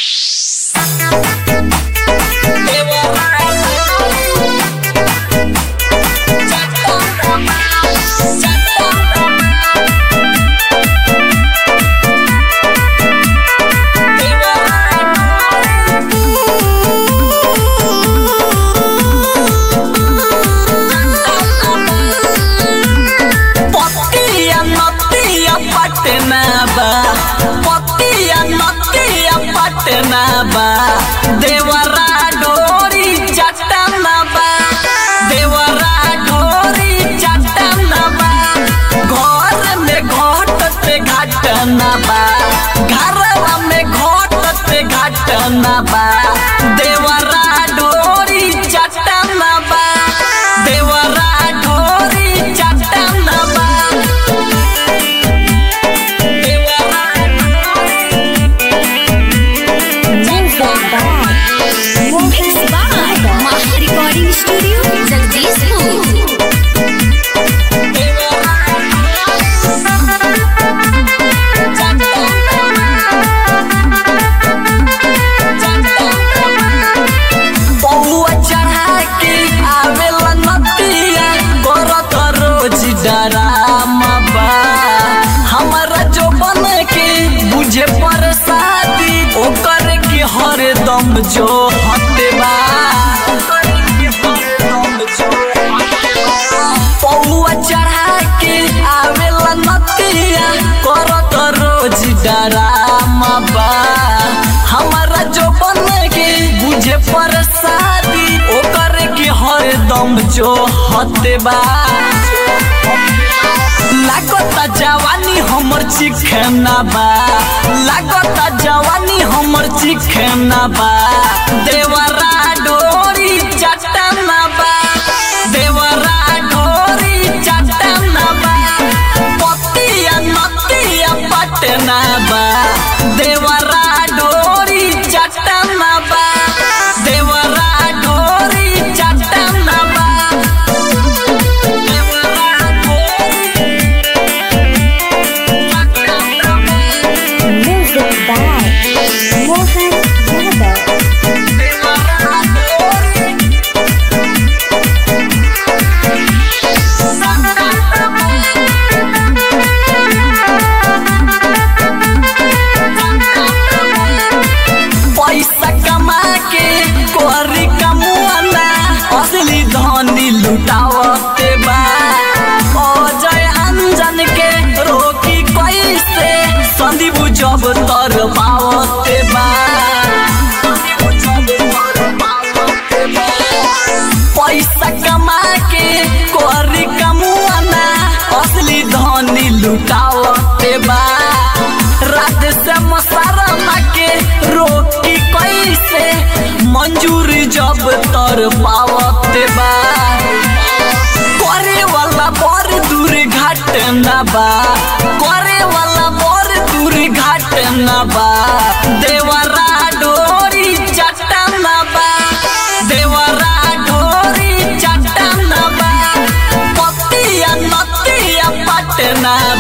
पतिया नतिया पटना बा पतिया नतिया पटना बा देवरा डोरी चटना बा देवरा डोरी चटना बा घर में घटते घटना बा घरवा में घटते घटना बा देवरा डोरी चटना बा देवरा डोरी चटना बा Mixed by Maha Recording Studio, Jagdishpur. पौआ चढ़ा के आवेला नतिया करत रोज डरामा बा हमारा जो बन के बुझे प्रसादी ओकर के हरदम जो हते बा पौआ चढ़ा के आवेला नतिया करत रोज डरामा बा हमारा जो बन के बुझे प्रसादी ओकर के हरदम जो हते बा लागता जवानी हमर चिखना बा लागता जवानी हमर चिखना बा देवरा डोरी चटना बा देवरा डोरी चटना बा पतिया नतिया पटना बा देवरा डोरी चटना बा देवरा डोरी चटना बा देवरा डोरी Music by Mohan Yadav. पैसा कमा के कोरी कमुआना असली धनी लुटावते बा अजय अंजन के रोकी कैसे संदीप जब तर पावते बा पैसा कमा के कोरी कमुआना असली धनी लुटावते बा रात से मसारमा के रोकी कैसे मंजूर जब तर पावते बा करे वाला बड़ दूर घटना बा करे वाला बड़ दूर घटना बा देवरा डोरी चटना बा देवरा डोरी चटना बा पतिया नतिया पटना